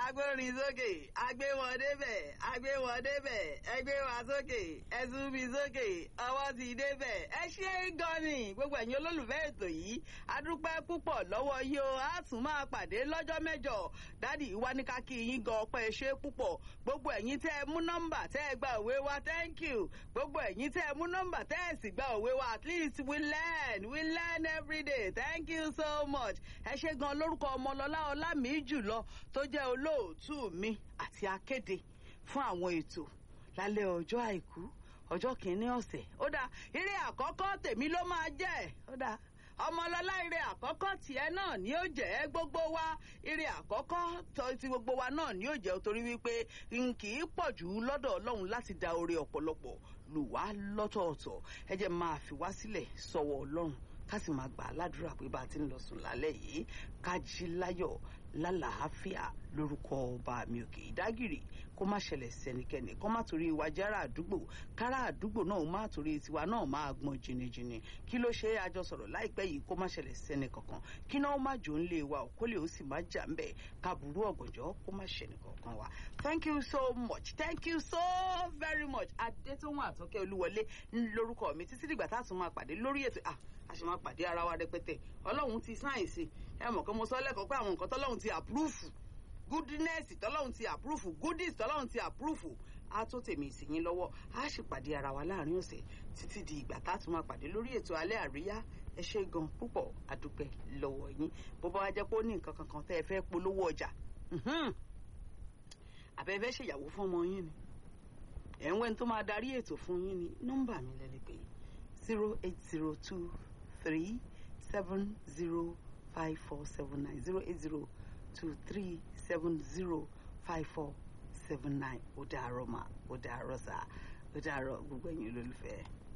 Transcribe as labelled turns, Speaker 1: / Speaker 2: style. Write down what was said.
Speaker 1: agbórin sókè agbé wọn débẹ̀ agbé wọn débẹ̀ ẹgbẹ́ wa sókè ẹ̀sùn mi sókè ọwọ́ ti débẹ̀ ẹ ṣe gan ni gbogbo ẹ̀yin olólùfẹ́ ètò yìí adúpẹ́ púpọ̀ lọ́wọ́ yìí o á tún máa pàdé lọ́jọ́ mẹ́jọ dádì wa ní ká kí yín gan ọpẹ́ ṣe púpọ̀ gbogbo ẹ̀yin tẹ́ ẹ mú nọ́mbà tẹ́ ẹ gba òwe wa thank you gbogbo ẹ̀yin tẹ́ ẹ mú nọ́mbà tẹ́ ẹ sì gba òwe wa at least we learn we learn every day thank you so much ẹ ṣe gan lórúkọ ọmọlọlá ọlámì jùlọ tó jẹ́ olóòtú mi àti akéde fún àwọn ètò lálẹ́ ọjọ́ àìkú ọjọ́ kìíní ọ̀sẹ̀ ó dáa eré àkọ́kọ́ tèmi ló máa jẹ́ ó dáa ọmọlọlá ire àkọ́kọ́ tiẹ̀ náà ni ó jẹ́ gbogbo wa ire àkọ́kọ́ ti gbogbo wa náà ni ó jẹ́ torí wípé n kì í pọ̀ jù lọ́dọ̀ ọlọ́run láti da oore ọ̀pọ̀lọpọ̀ lù wá lọ́tọ̀ọ̀tọ̀ ẹ jẹ́ máa fi wá sílẹ̀ sọ̀wọ́ ọlọ́run ká sì máa gbà á ládùúrà pé bá a ti ń lọ sùn lálẹ́ yìí ká jí láyọ̀ lálàáfíà lórúkọ ọba mi òkè ìdágìrì kó má ṣẹlẹ̀ sẹ́nikẹ́ni kó má torí ìwà jára àdúgbò kára àdúgbò náà má torí tiwa náà máa gbọ́n jìnnìjìnnì kí ló ṣe àjọ sọ̀rọ̀ láìpẹ́ yìí kó má ṣẹlẹ̀ sẹ́ni kankan kí náà má jò ń lé wa ò kó lè ó sì má jà ń bẹ̀ káàbùrú ọ̀gànjọ́ kó má ṣẹni kankan wa thank you so much thank you so very much adétòhun àtọ́kẹ́ olúwọlé lórúkọ mi títí dìgbà tá a tún máa pàdé lórí ètò ah a ṣe máa pàdé ara wa rẹpẹtẹ ọlọ́run ti sáyẹ̀nsì ẹ mọ̀ kí mo sọ lẹ́kọ̀ọ́ pé àwọn nǹkan tọ́lọ́run ti àpúrúfù goodness tọ́lọ́run ti àpúrúfù goodies tọ́lọ́run ti àpúrúfù á tó tèmi ìsìnyín lọ́wọ́ á sì pàdé ara wa láàrin ọ̀sẹ̀ títí di ìgbà tá a tún máa pàdé lórí ètò alẹ́ àríyá ẹ ṣe gan púpọ̀ àdúpẹ́ lọ́wọ́ yín bó bá wá jẹ́ pé ó ní nǹkan kankan tẹ́ ẹ fẹ́ polówó ọjà àbẹ́fẹ́ ṣèyàwó fún ọmọ yín ni ẹ̀ ń wẹ́n tó máa darí ètò fún yín ni nọ́mbà mi lẹ́lẹ́gbẹ̀ẹ́ zero eight zero two three seven zero five four seven nine zero eight zero two three seven zero five four seven nine ó dàárọ̀ mà ó dàárọ̀ sà ó dàárọ̀ gbogbo ẹ̀yin olólùfẹ́.